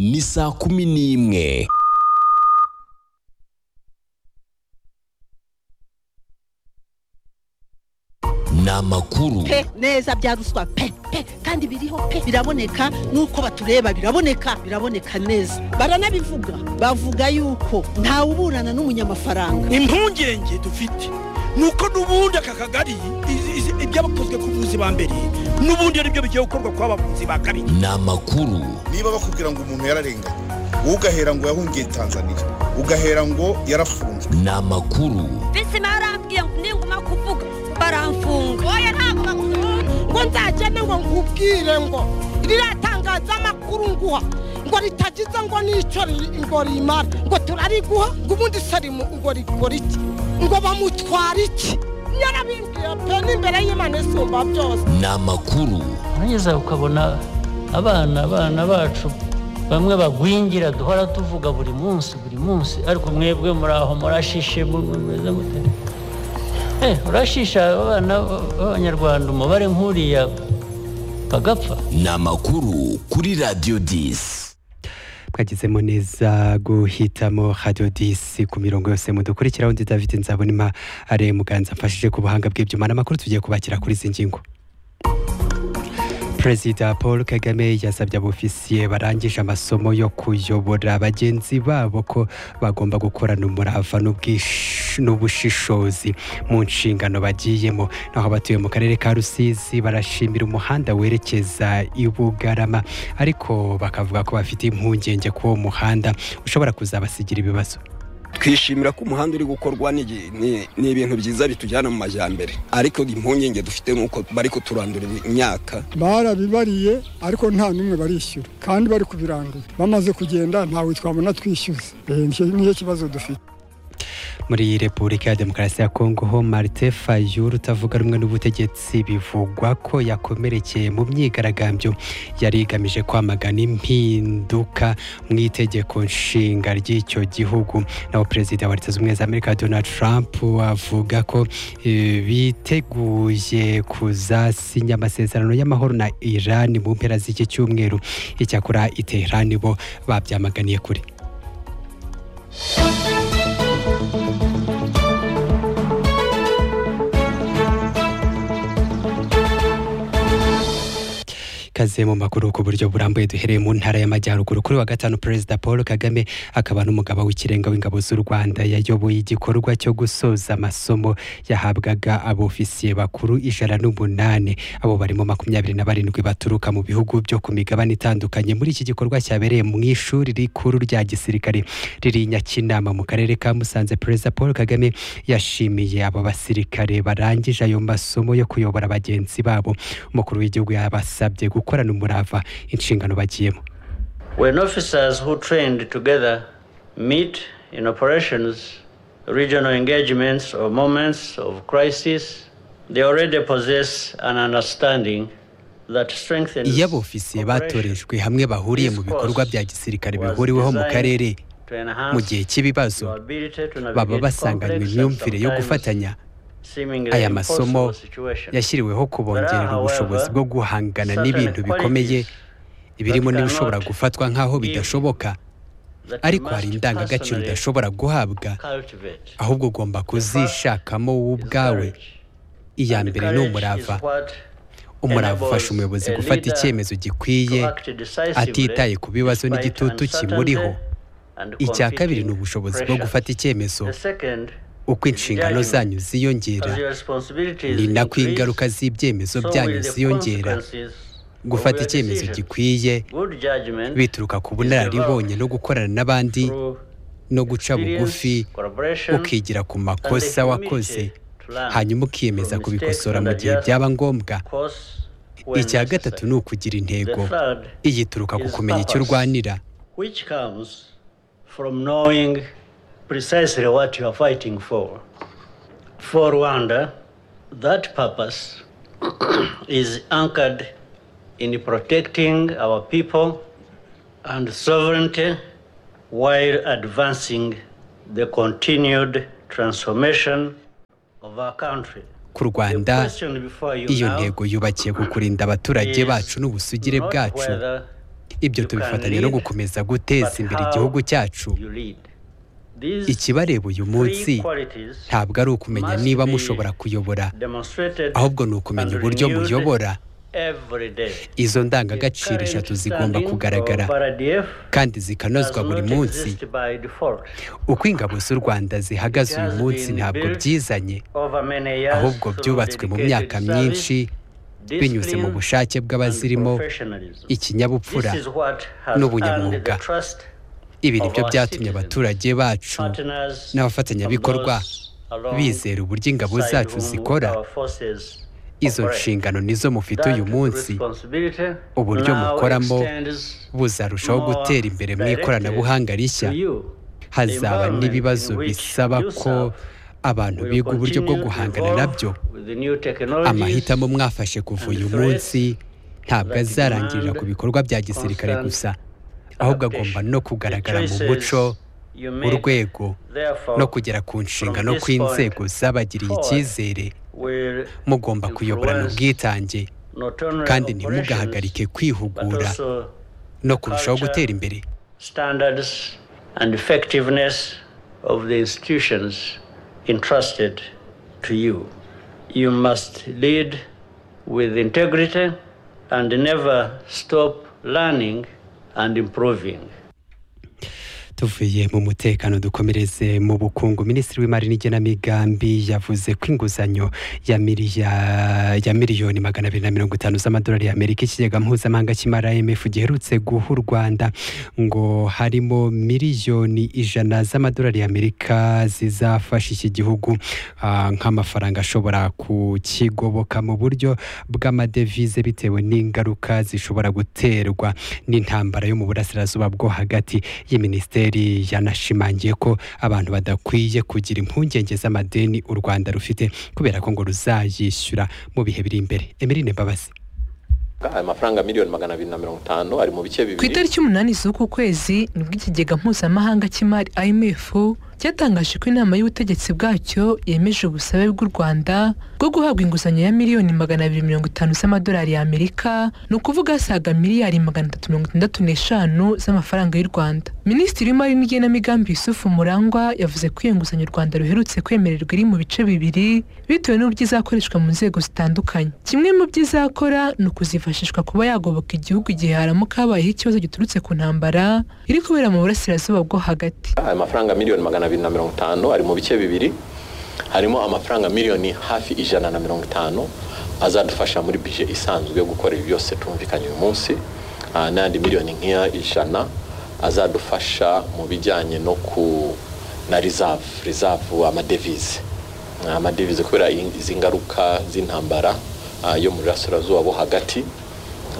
ni saa kumi n'imwe ni amakuru pe neza bya ruswa pe pe kandi biriho pe biraboneka nuko batureba biraboneka biraboneka neza baranabivuga bavuga yuko ntawuburana n'umunyamafaranga impungenge dufite ni uko n'ubundi aka kagari i- i- ibyabakozwe ku buzi ba mbere n'ubundi ari byo bigiye gukorwa ku bavuzi ba kabiri ni amakuru niba bakubwira ngo umuntu yararenganye wowe ugahera ngo yahungiye tanzania ugahera ngo yarafunzwe ni amakuru bisi barambwiye ngo ninguma kuvuga baramfunga oya ntabwo bakunda ngo nzagende ngo nkubwire ngo riratangaza amakuru nguha ngo ritagize ngo n'icyo ri- ngo rimara ngo turariguha ngo ubundi sarimu ngo rikora iki ngo bamutwara iki yarabimbwiye pe n'imbere y'imana isumba byose ni amakuru urageza ukabona abana abana bacu bamwe bagwingira duhora tuvuga buri munsi buri munsi ariko mwebwe muri aho murashishe mu- mu- mumeze mute Eh, urashisha abana b- b'abanyarwanda umubare nk'uriya bagapfa ni amakuru kuri radiyo disi twagezemo neza guhitamo radiyo disi ku mirongo yose mudukurikiraho undi david nzabonima are muganza mfashije ku buhanga bw'ibyuma n'amakuru tugiye kubakira kuri izi ngingo perezida paul kagame yasabye abofisiye barangije amasomo yo kuyobora bagenzi babo ko bagomba gukorana umurava n'ubwish- n'ubushishozi mu nshingano bagiyemo naho abatuye mu karere ka rusizi barashimira umuhanda werekeza i bugarama ariko bakavuga ko bafite impungenge ko uwo muhanda ushobora kuzabasigira ibibazo twishimira ko umuhanda uri gukorwa ni igi- ni ni ibintu byiza bitujyana mu majyambere ariko impungenge dufite ni uko bari kuturandura imyaka barabibariye ariko nta n'umwe barishyura kandi bari kubirangura bamaze kugenda ntawe twabona twishyuza Eh, nicyo- nicyo kibazo dufite muri repubulika ya demokarasi ya kongo ho marite fayulu utavuga rumwe n'ubutegetsi bivugwa ko yakomerekeye mu myigaragambyo yari igamije kwamagana impinduka mu itegeko nshinga ry'icyo gihugu naho perezida wa leta zunze ubumwe za amerika donald trump avuga ko eh, biteguye kuzasinya amasezerano y'amahoro na iran mu mpera z'iki cyumweru icyakora i Tehran bo babyamaganiye kure ikaze mu makuru ku buryo burambuye duhereye mu ntara y'amajyaruguru kuri wa gatanu perezida paul kagame akaba n'umugaba w'ikirenga w'ingabo z'u rwanda yayoboye igikorwa cyo gusoza amasomo yahabwaga abofisiye bakuru ijana n'umunani abo barimo makumyabiri na barindwi baturuka mu bihugu byo ku migabane itandukanye muri iki gikorwa cyabereye mu ishuri rikuru rya gisirikare riri i nyakinama mu karere ka musanze perezida paul kagame yashimiye abo basirikare barangije ayo masomo yo kuyobora bagenzi babo umukuru w'igihugu yabasabye gukorana umurava inshingano bagiyemo When officers who trained together meet in operations, regional engagements, or moments of crisis, they already possess an understanding that strengthens. iyo abofisiye cooperation batorejwe hamwe bahuriye mu bikorwa bya gisirikare bihuriweho mu karere to enhance mu gihe cy'ibibazo your ability to baba navigate basanganywe complex and imyumvire yo sometimes gufatanya seemingly aya masomo impossible situations. yashyiriweho kubongerera ubushobozi bwo guhangana n'ibintu bikomeye birimo n'ibishobora gufatwa nk'aho bidashoboka that ariko you hari must indangagaciro personally udashobora guhabwa cultivate. ahubwo ugomba kuzishakamo wowe Is ubwawe courage. iya And mbere ni courage umurava is what umurava enables ufasha umuyobozi a gufata leader icyemezo gikwiye to act decisively atitaye ku bibazo despite n'igitutu uncertainty kimuriho and icya kabiri competing ni ubushobozi bwo pressures. gufata icyemezo The second, uko inshingano zanyu as ziyongera your responsibilities ni nako increase, ingaruka z'ibyemezo so byanyu will the ziyongera consequences of gufata your icyemezo decisions. gikwiye Good judgment bituruka ku bunararibonye no gukorana n'abandi through no guca bugufi experience, collaboration, ukigira ku and the makosa wakoze humility to learn hanyuma ukiyemeza from kubikosora mistakes mu and gihe adjust byaba ngombwa course when icya necessary. gatatu ni ukugira intego The third, igituruka ku is kumenya icyo purpose. urwanira which comes from knowing precisely what you are fighting for. For Rwanda, that purpose is anchored in protecting our people and sovereignty while advancing the continued transformation of our country. ku rwanda the question before you iyo now ntego yubakiye ku kurinda abaturage is bacu n'ubusugire not bwacu whether ibyo tubifatanya no gukomeza guteza imbere igihugu cyacu ikibareba uyu munsi ntabwo ari ukumenya niba mushobora kuyobora ahubwo ni ukumenya uburyo muyobora izo ndangagaciro eshatu zigomba kugaragara kandi zikanozwa buri munsi uko ingabo z'u rwanda zihagaze uyu munsi ntabwo byizanye ahubwo byubatswe mu myaka myinshi binyuze mu bushake bw'abazirimo ikinyabupfura n'ubunyamwuga ibi ni byo byatumye abaturage bacu n'abafatanyabikorwa bizera uburyo ingabo zacu zikora izo nshingano nizo mufite uyu munsi uburyo mukoramo buzarushaho gutera imbere mu ikoranabuhanga rishya hazaba n'ibibazo bisaba ko abantu biga uburyo bwo guhangana nabyo amahitamo mwafashe kuva uyu munsi ntabwo azarangirira ku bikorwa bya gisirikare gusa ahubwo agomba no kugaragara mu muco urwego no kugera ku nshingano kw'inzego zabagiriye icyizere mugomba kuyoborana ubwitange kandi ntimugahagarike kwihugura no kurushaho gutera imbere standards and effectiveness of the institutions entrusted to you. You must lead with integrity and never stop learning and improving. tuvuye mu mutekano dukomereze mu bukungu minisitiri w'imari n'igenamigambi yavuze ko inguzanyo ya miliya- ya miliyoni magana abiri na mirongo itanu z'amadolari y'amerika ikigega mpuzamahanga cy'imari imf giherutse guha u rwanda ngo harimo miliyoni ijana z'amadolari y'amerika zizafasha iki gihugu ah, nk'amafaranga ashobora kukigoboka mu buryo bw'amadevize bitewe n'ingaruka zishobora guterwa n'intambara yo mu burasirazuba bwo hagati iyi minisiteri yanashimangiye ko abantu badakwiye kugira impungenge z'amadeni u rwanda rufite kubera ko ngo ruzayishyura mu bihe biri imbere emeline mbabazi aya mafaranga miliyoni magana abiri na mirongo itanu ari mu bice ku bibiri itariki umunani z'uku kwezi nibwo ikigega mpuzamahanga cy'imari imf cyatangaje ko inama y'ubutegetsi bwacyo yemeje ubusabe bw'u rwanda bwo guhabwa inguzanyo ya miliyoni magana abiri mirongo itanu z'amadolari y'amerika ni ukuvuga asaga miliyari magana atatu mirongo itandatu n'eshanu z'amafaranga y'u rwanda minisitiri w'imari n'igenamigambi yusufu murangwa yavuze ko iyo nguzanyo u rwanda ruherutse kwemererwa iri mu bice bibiri bitewe n'uburyo izakoreshwa mu nzego zitandukanye kimwe mu byo izakora ni ukuzifashishwa kuba yagoboka igihugu igihe haramuka habayeho ikibazo giturutse ku ntambara iri kubera mu burasirazuba bwo hagati aya mafaranga miliyoni magana abiri na mirongo itanu ari mu bice bibiri harimo amafaranga miliyoni hafi ijana na mirongo itanu azadufasha muri bije isanzwe yo gukora ibi byose tumvikanye uyu munsi ah, n'ayandi miliyoni nk'iya ijana azadufasha mu bijyanye no ku na reserve reserve amadevize Ah, amadevize kubera iyi- izi ngaruka z'intambara ah, yo mu burasirazuba bo hagati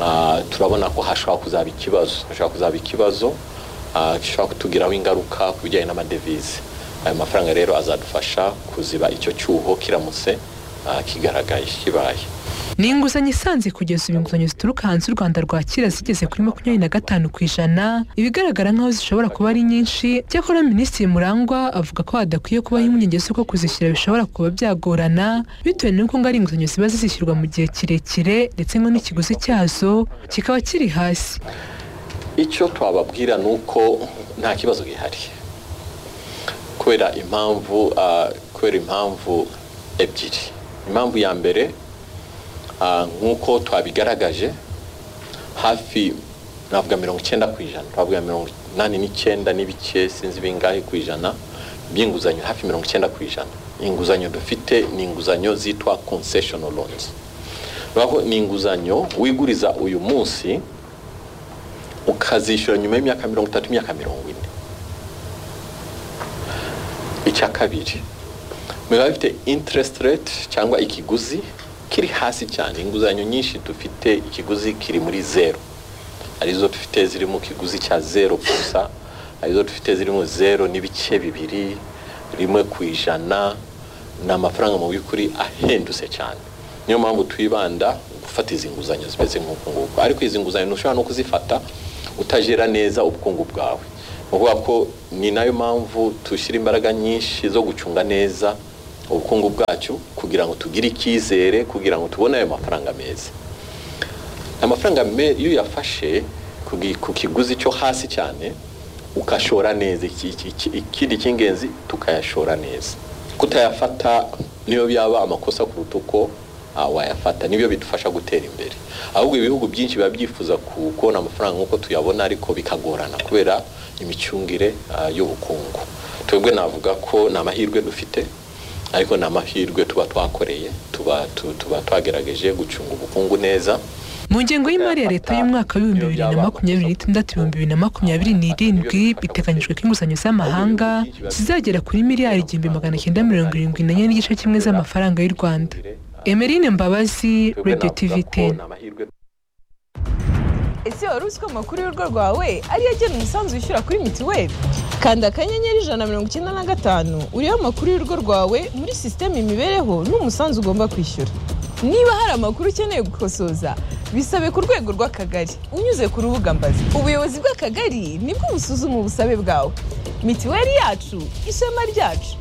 Ah, turabona ko hashobora kuzaba ikibazo hashobora kuzaba ikibazo ah, gishobora kutugiraho ingaruka ku bijyanye n'amadevize ayo mafaranga rero azadufasha kuziba icyo cyuho kiramutse ah, kigaragaye kibaye ni inguzanyo isanze kugeza ubu inguzanyo zituruka hanze u rwanda rwakira zigeze kuri makumyabiri na gatanu ku ijana ibigaragara nk'aho zishobora kuba ari nyinshi cyakora minisitiri murangwa avuga ko hadakwiye kubaho impungenge z'uko kuzishyura bishobora kuba byagorana bitewe n'uko ngo ari inguzanyo ziba zizishyurwa mu gihe kirekire ndetse ngo n'ikiguzi cyazo kikaba kiri hasi icyo twababwira ni uko nta kibazo gihari kubera impamvu ah, kubera impamvu ebyiri impamvu ya mbere ah, nk'uko twabigaragaje hafi navuga mirongo icyenda ku ijana twavuga mirongo inani n'icyenda n'ibice sinzi bingahe ku ijana by'inguzanyo hafi mirongo icyenda ku ijana inguzanyo dufite ni inguzanyo zitwa concessional loans bivuga ko ni inguzanyo wiguriza uyu munsi ukazishyura nyuma y'imyaka mirongo itatu imyaka mirongo ine icya kabiri biba bifite interest rate cyangwa ikiguzi kiri hasi cyane inguzanyo nyinshi dufite ikiguzi kiri muri zero arizo dufite ziri mu kiguzi cya zero gusa arizo dufite ziri mu zero n'ibice bibiri rimwe ku ijana ni amafaranga mu by'ukuri ahendutse cyane niyo mpamvu twibanda gufata izi nguzanyo zimeze nk'uku nguku ariko izi nguzanyo ntushobora no kuzifata utajera neza ubukungu bwawe ni ukuvuga ko ni nayo mpamvu dushyira imbaraga nyinshi zo gucunga neza ubukungu bwacu kugira ngo tugire icyizere kugira ngo tubone ayo mafaranga meza amafaranga me- iyo uyafashe ku gi- ku kiguzi cyo hasi cyane ukashora neza iki- iki- iki- ikindi cy'ingenzi tukayashora neza kutayafata niyo byaba amakosa kuruta uko ah, wayafata nibyo bidufasha gutera imbere ahubwo ibihugu byinshi biba byifuza ku- kubona amafaranga nk'uko tuyabona ariko bikagorana kubera imicungire ah, y'ubukungu twebwe navuga ko ni amahirwe dufite ariko ni amahirwe tuba twakoreye tuba tu- tuba twagerageje gucunga ubukungu neza mu ngengo y'imari ya leta y'umwaka w'ibihumbi bibiri na makumyabiri n'itandatu ibihumbi bibiri na makumyabiri n'irindwi biteganyijwe ko inguzanyo z'amahanga zizagera kuri miliyari igihumbi magana cyenda mirongo irindwi n'enye n'igice kimwe z'amafaranga y'u rwanda emeline mbabazi radio tv ten ese wari uzi ko amakuru y'urugo rwawe ariyo agena umusanzu wishyura kuri mituweli kanda akanyenyeri ijana na mirongo icyenda na gatanu urebe amakuru y'urugo rwawe muri sisiteme imibereho n'umusanzu ugomba kwishyura niba hari amakuru ukeneye gukosoza bisabe ku rwego rw'akagari unyuze ku rubuga mbazi ubuyobozi bw'akagari nibwo busuzuma ubusabe bwawe mituweli yacu ishema ryacu